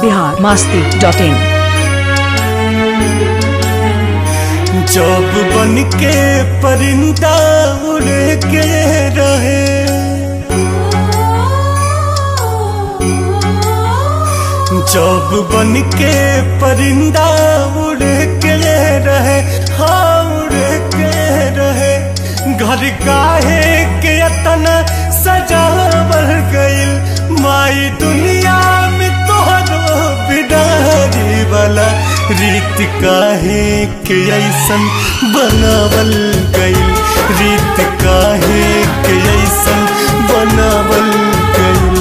Bihar Masti dot in जब बन के परिंदा उड़ के रहे जब बन के परिंदा उड़ के रहे हाँ उड़ के रहे घर काहे के अतना सजावल गइल माई दुनिया में तोहरो बिडारी वाला रीत काहे के ऐसन बनावल गइल रीत काहे के ऐसन बनावल गइल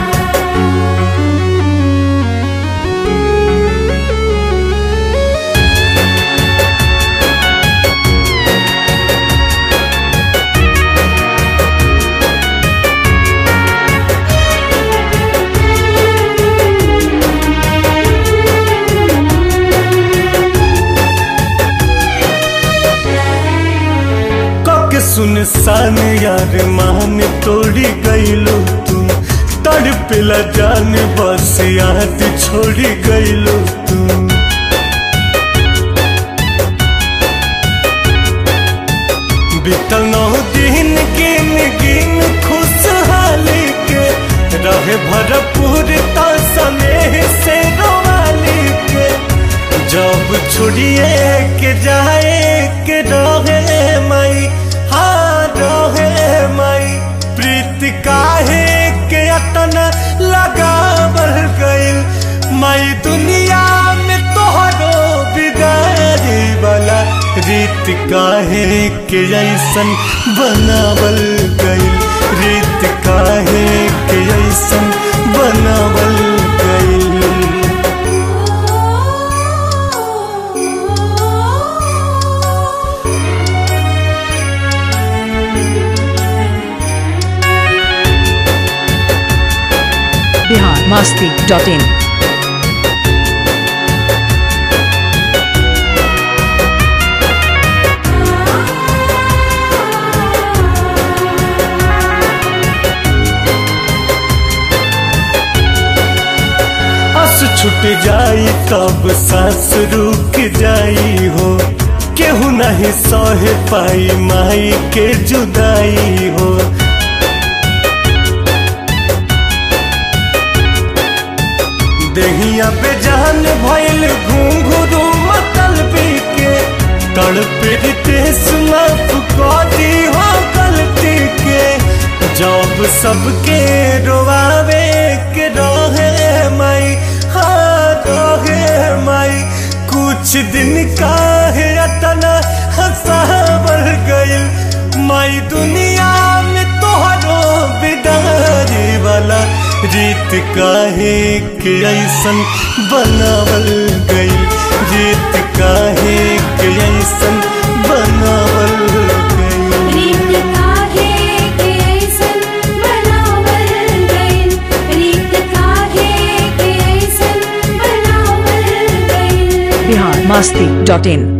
कक सुनसान यार मान तोड़ी गईलो तुम तड़पिला जान बस याद छोड़ी गईलो तुम बीतल नौ दिन गिन गिन खुशहाली के रहे भरपूर स्नेह से रोवाली के जब छोड़िए के जाए के रहे माई हाँ रहे माई प्रीत काहे के अतना लगावल गइल माई दुनिया में तोहरो बिगाड़ी वाला रीत काहे के ऐसन बनावल गइल रीत काहे के ऐसन बनावल गइल बिहार मास्ती डॉट इन हंस छूट जाई तब सांस रुक जाई हो केहू नहीं सह पाई माई के जुदाई हो देहिया पे जान भइल घुंघरू मतल के तड़पे रितेश माफ करी हो गलती के जब सबके रोवावे के रहे माई हाँ रहे माई कुछ दिन का है अतना हंसावर गइल माई दुनिया में तोहरो बिदारी वाला रीत काहे के ऐसन बनावल गइल रीत काहे के ऐसन बनावल गइल रीत काहे के ऐसन बनावल गइल रीत काहे के ऐसन बनावल गइल बिहार मास्ती डॉट इन